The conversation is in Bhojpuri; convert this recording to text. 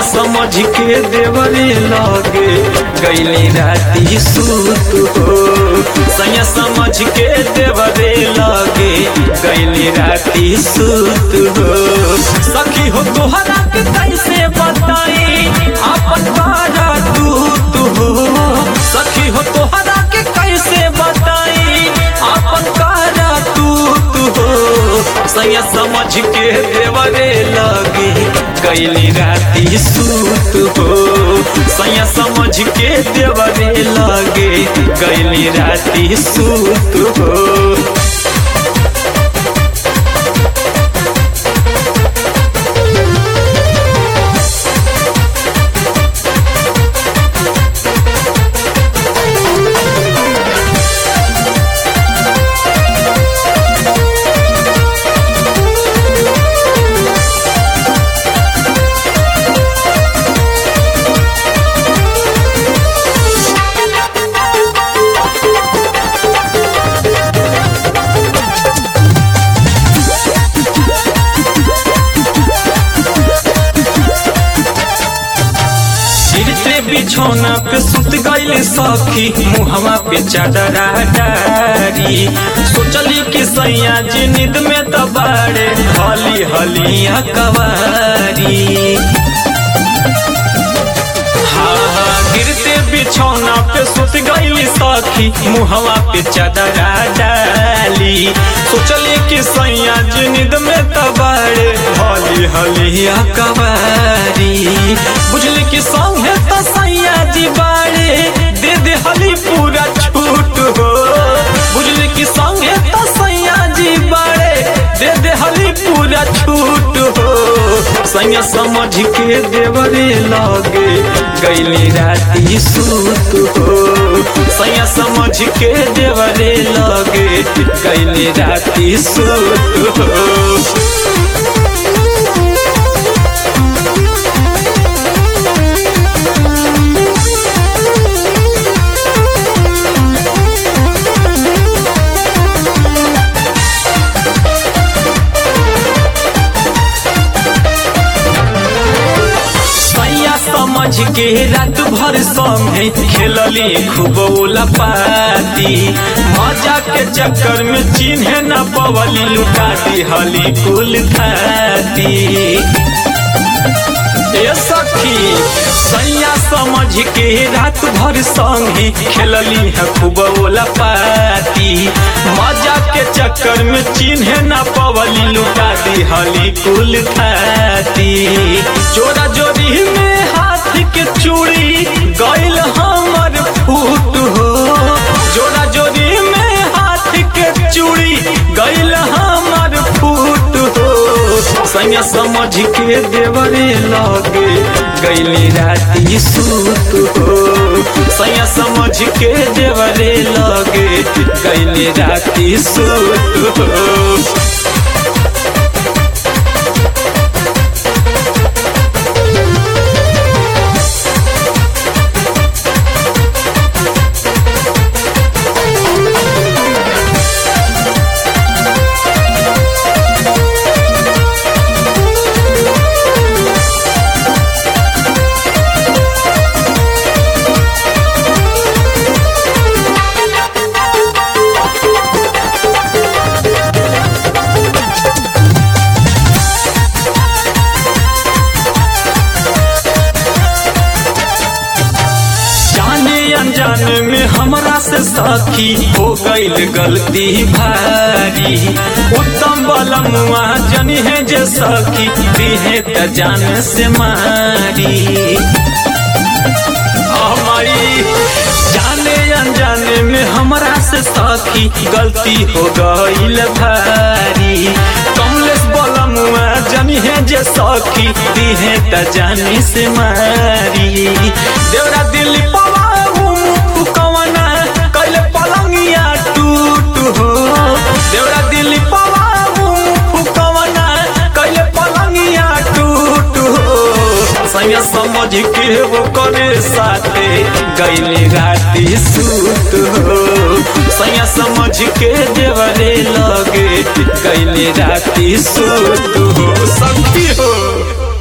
समझ के देवरे लगे गैली राती सूत हो सैया समझ के देवरे लगे गैली राती सूत हो सखी हो तोहरा के कैसे बताई अपन बारा दूत हो सखी हो तोहरा के कैसे बताई अपन बारा दूत हो सैया समझ के देवरे लगे कैली राती सूत हो सैया समझ के देवरे लगे कैली राती सूत हो गिरते बिछौना पे सुत गईले सखी मुहवा पे चादरा डारी सोचली कि सैया जी नींद में दबाड़े हली हलिया कवारी हाँ हाँ गिरते बिछौना पे सुत गईली सखी मुहवा पे चादरा डाली सोचली कि सैया जी नींद में दबाड़े हली हलिया कवारी बुझली कि संगे तो सैया जी बाड़े दे दे हली पूरा छूट हो बुझली कि संगे तो सैया जी बाड़े दे दे हली पूरा छूट हो सैया समझ के देवरे लगे गैली राती सूत हो सैया समझ के देवरे लगे गैली राती सूत हो सैया समझ के रात भर संगे खेलली खूब पाती मजा के चक्कर में चिन्ह न पवली लुटा दी हली कुल खाती ए सखी सैया समझ के रात भर संगे खेलली है खूब पाती मजा के चक्कर में चिन्ह न पवली लुटा दी हली कुल खाती जोरा जोरी में हाथ के चूड़ी गैल हमर फूट हो जोरा जोरी में हाथ के चूड़ी गैल हमर फूट हो सैया समझ के देवरे लगे गैली राती सूत हो सैया समझ के देवरे लगे गैली राती सूत हो जाने अनजाने में हमरा से साथी हो गईल गलती भारी उत्तम बलमुआ जनी है जे सखी दिहे त जान से मारी हमारी जाने अनजाने में हमरा से साथी गलती हो गईल भारी कमलेश बलमुआ जनी है जे सखी दिहे त जानी से मारी देवरा दिल्ली पवा कवना कैले पलंगिया टूट हो देवरा दिल्ली पवा कवना कैले पलंगिया टूट हो सैया समझ के वो करे साथे गैली राती सूत हो सैया समझ के देवरे लगे गैली राती सूत हो शक्ति हो